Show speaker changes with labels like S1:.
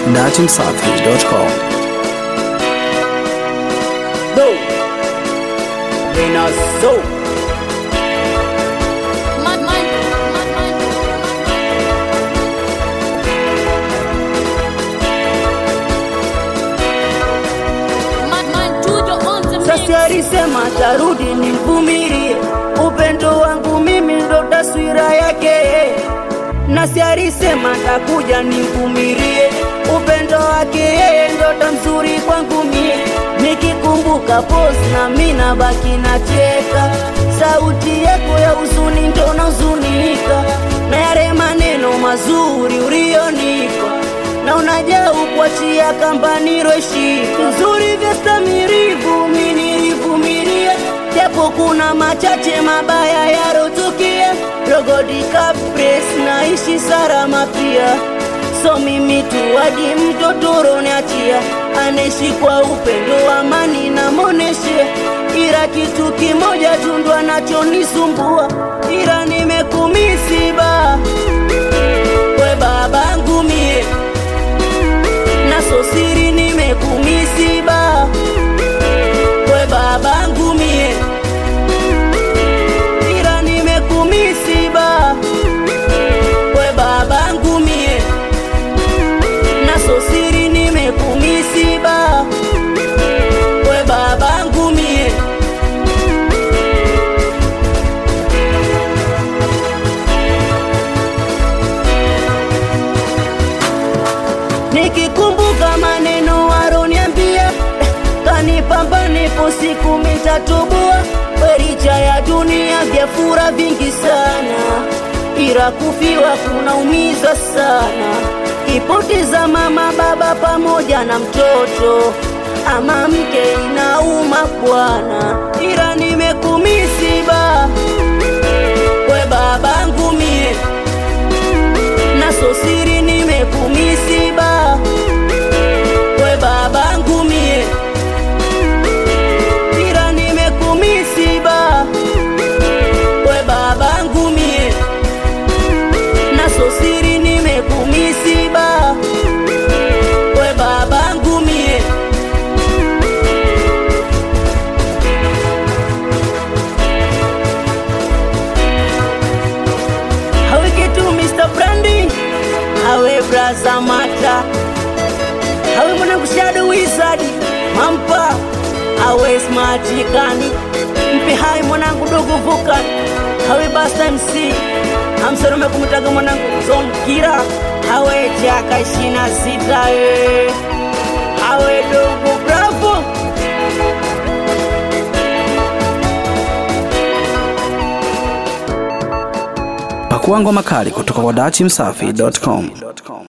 S1: datimsafi.com.
S2: No. Nina so.
S3: Man, man, man, man, man, man, to the on the mix.
S2: Sasa alisema tarudi nimvumilie, upendo wangu mimi ndo taswira yake. Nasi alisema takuja nimvumilie, upendo wake yeye ndo tamzuri kwangu mie. Nikikumbuka pozi na mimi nabaki nacheka, sauti yako ya huzuni ndo nahuzunika, na yale maneno mazuri ulionipa na unajaa kuachia kamba niroshika nzuri vya stamirivu mi nilivumilia japo kuna machache mabaya yarotukia rogodi kapres naishi salama pia so mimi tu hadi mtoto roniachia anaishi kwa upendo amani na moneshe ila kitu kimoja tundwa nachonisumbua ila nimekumisiba we babangu mie naso siri nimekumisiba we babangu mie ila nimekumisiba we babangu mie naso siri nimekumisiba we babangu mie nikikumbuka maneno waroniambia eh, kanipamba nipo siku mitatubua wericha ya dunia vya fura vingi sana ila kufiwa kunaumiza sana ipoteza mama baba pamoja na mtoto ama mke inauma bwana ila nimekumisiba we babangu mie naso siri nimekumisiba we babangu mie ila nimekumisiba we babangu mie naso siri nimekumisiba we babangu mie Hawe kitu Mr. Branding Hawe braza mata Hawe mwanangu Shadow Wizard Mampa Hawe smart kani Mpe hai mwanangu dogo vuka Hawe Basta MC Hamsalome kumtaga mwanangu Zon Kira Hawe chaka ishina sita eh. Hawe dogo bravo
S1: Pakua ngoma kali kutoka kwa datimsafi.com.